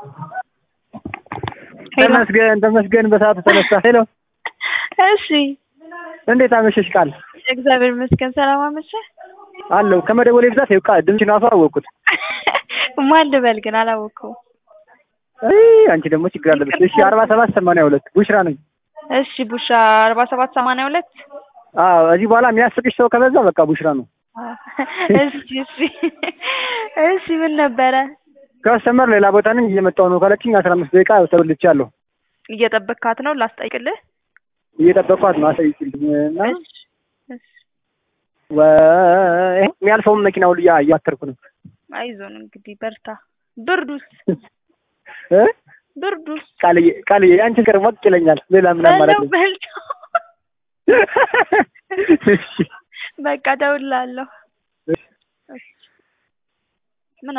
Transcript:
ተመስገን ተመስገን በሰዓቱ ተነሳ። ሄሎ እሺ እንዴት አመሸሽ? ቃል እግዚአብሔር ይመስገን። ሰላም አመሸህ? አለው ከመደወሌ ብዛት ይኸው ቃል ድምፅሽን ራሱ አወቅኩት። ማን ልበል ግን አላወቅኩም። አይ አንቺ ደግሞ ችግር አለብሽ። እሺ አርባ ሰባት ሰማንያ ሁለት ቡሽራ ነኝ። እሺ ቡሻ አርባ ሰባት ሰማንያ ሁለት አዎ እዚህ በኋላ የሚያስቅሽ ሰው ከበዛ በቃ ቡሽራ ነው። እሺ እሺ እሺ ምን ነበረ? ከስተመር ሌላ ቦታ ነኝ እየመጣሁ ነው ካለችኝ አስራ አምስት ደቂቃ ተበልቻለሁ። እየጠበቅካት ነው ላስጠይቅልህ? እየጠበቅኳት ነው አሳይችልኝ እና እሺ እሺ ወ- የሚያልፈውን መኪና ሁሉ እያ- እያተርኩ ነው አይዞን እንግዲህ በርታ። ብርዱስ እ ብርዱስ ቃልዬ ቃልዬ አንቺ ቅር ሞቅ ይለኛል። ሌላ ምን አማራጭ በለው ነው? በልቶ እሺ በቃ እደውልልሃለሁ። እሺ